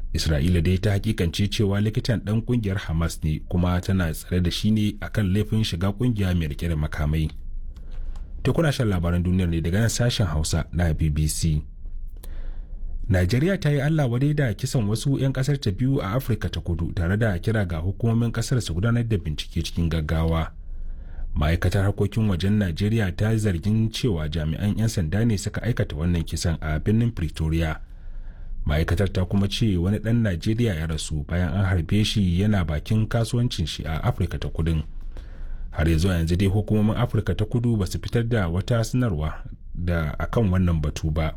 isra'ila dai ta hakikance cewa likitan ɗan ƙungiyar hamas ne kuma tana tsare da shi ne akan laifin shiga ƙungiya mai rike da makamai to kuna shan labaran duniyar ne daga nan sashen hausa na bbc Najeriya ta yi Allah wadai da kisan wasu 'yan kasar ta biyu a Afirka ta kudu tare da kira ga hukumomin kasar su gudanar da bincike cikin gaggawa. Ma'aikatar harkokin wajen Najeriya ta zargin cewa jami'an 'yan sanda ne suka aikata wannan kisan a birnin Pretoria. Ma'aikatar ta kuma ce wani ɗan Najeriya ya rasu bayan an harbe shi yana bakin kasuwancin shi a Afirka ta kudin. Har yanzu yanzu dai hukumomin Afirka ta kudu ba su fitar da wata sanarwa da akan wannan batu ba.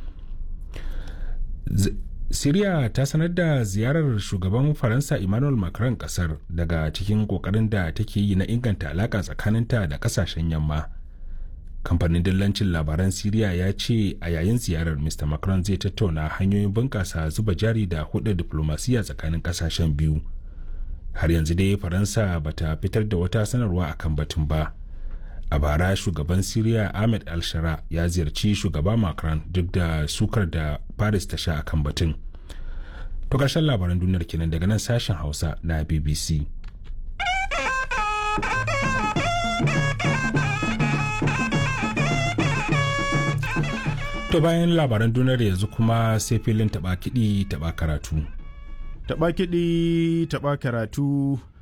Siriya ta sanar da ziyarar shugaban Faransa Emmanuel Macron kasar daga cikin kokarin da take yi na inganta alaka tsakaninta da kasashen yamma. Kamfanin dillancin labaran Siriya ya ce a yayin ziyarar Mr. Macron zai tattauna hanyoyin bunƙasa zuba jari da hudu diplomasiya tsakanin kasashen biyu. Har yanzu dai Faransa bata fitar da wata sanarwa akan batun ba. a bara shugaban siriya ahmed al-shara ya ziyarci shugaba macron duk da sukar da paris ta sha akan batun to ƙarshen labaran duniyar kenan daga nan sashen hausa na bbc to bayan labaran duniyar yanzu kuma sai filin taɓa kiɗi taɓa karatu Taɓa kiɗi taɓa karatu